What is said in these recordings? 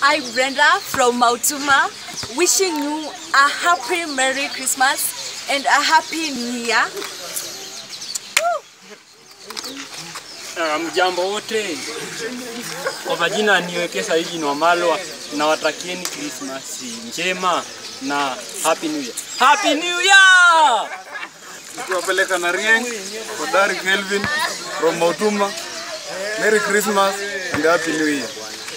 I, Brenda from Mautuma, wishing you a happy Merry Christmas and a happy New Year. Ah, Mjambo wote, kwa majina niwekesa hiji Nwamalwa, nawatakieni Krismasi njema na happy new year. Happy new year! Tuwapeleka na Rieng, Kodari Kelvin from Mautuma. Merry Christmas and Happy New Year.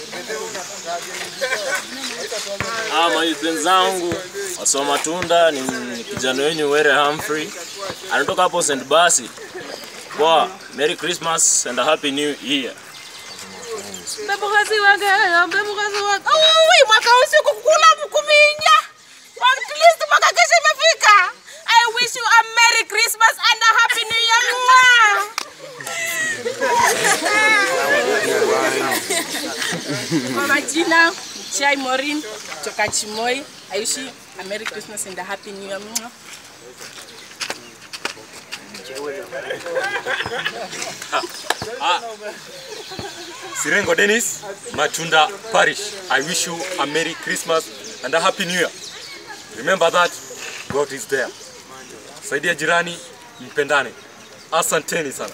Ah, mawizi wenzangu wasoma tunda ni ni kijana wenyu Were Humphrey anatoka hapo St. Basi. Kwa Merry Christmas and a Happy New Year. Mbemukazi wange, mbemukazi wange. Ui, mwaka usiku kukula mkuminya. At least mwaka kesho imefika. I wish you a Merry Christmas and a Happy New Year. Mwah. Kwa majina Chai Morin kutoka Chimoi. I wish you a Merry Christmas and a Happy New Year. Mwah. Sirengo Dennis, Matunda Parish. I wish you a Merry Christmas and a Happy New Year. Remember that God is there. Saidia jirani, mpendane. Asanteni sana.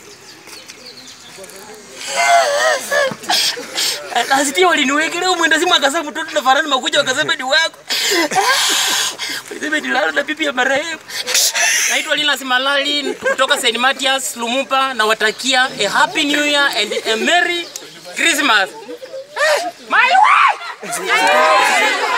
Nasikia waliniwekelea mwenda simu akasema mtoto na farani makuja wakasema ni wako. Walisema ni lalo na pipi ya marehemu. Naitwa Linus Malali kutoka St. Matthias Lumumba na watakia a happy new year and a merry Christmas. My wife!